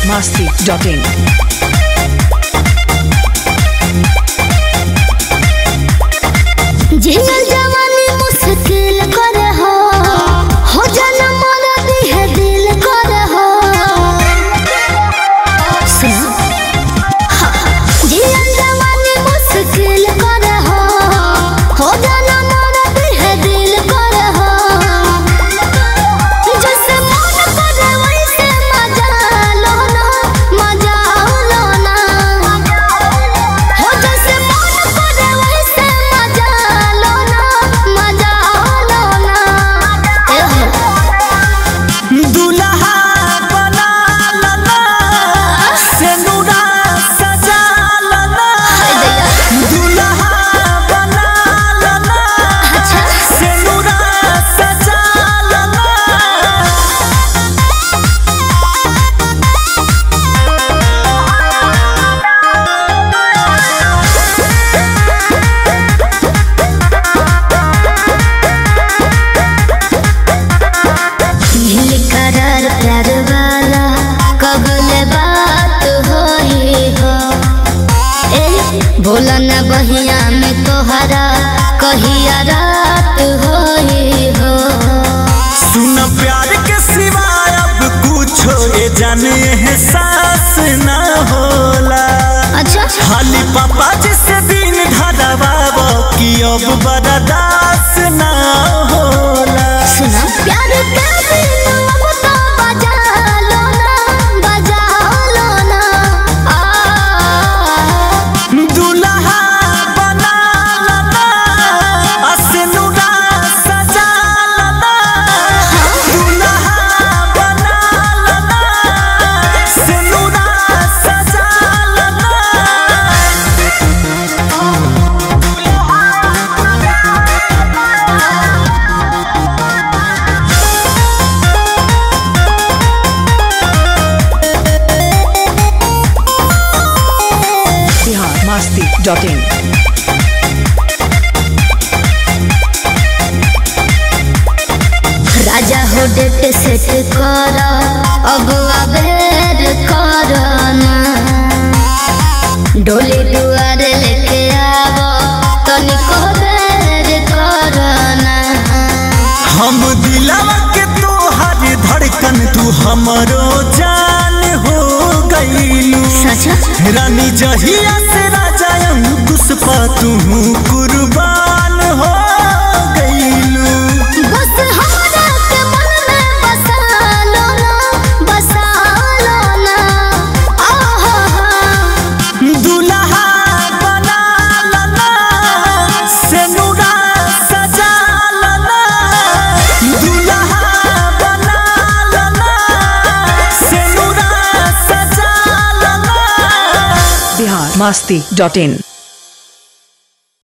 masti.in. जियल जवानी मुश्किल करे हो हो जाना मोरा दिह दिल करे हो सुनो हाँ, जियल जवानी मुश्किल करे हो हो जाना मोरा दिह दिल करे हो जैसे मन करे वैसे मजा लो ना मजा लो ना हो जैसे मन करे वैसे मजा लो ना मजा लो ना ए हो दुल्हा बना लला सेनुरा सजा लला दुल्हा बना लला अच्छा सेनुरा सजा लला नील करार प्यार वाला कबल बात होई हो ए भोला न बहिया में तोहरा कहिया रात होई हो सुन प्यार के सिवाय अब कुछो ये जाने एहसास ना होला अच्छा खाली पापा जिसे दिन धरवाबो कि अब बर्दाश्त ना होला सुना प्यार के बिन अब तो बजा लो ना बजा लो ना आ दुल्हा बना लला असनुरा सजा लला दुल्हा बना लला सनुरा सजा लला Bihar masti.in. राजा हो डेट सेट कर अब अबेर कर ना डोली दुआरे लेके आव तनिको बेर कर ना हम दिलवा के तोहर धड़कन तू हमरो जान हो गईलू सच रानी जहिया से राजा अंकुश पा तू कुर्बान हो गईलू बस हमरा के मन में बसा लो ना बसा लो ना आहा दुल्हा बना लला सेनुरा सजा लला दुल्हा बना लला सेनुरा सजा लला Bihar masti.in.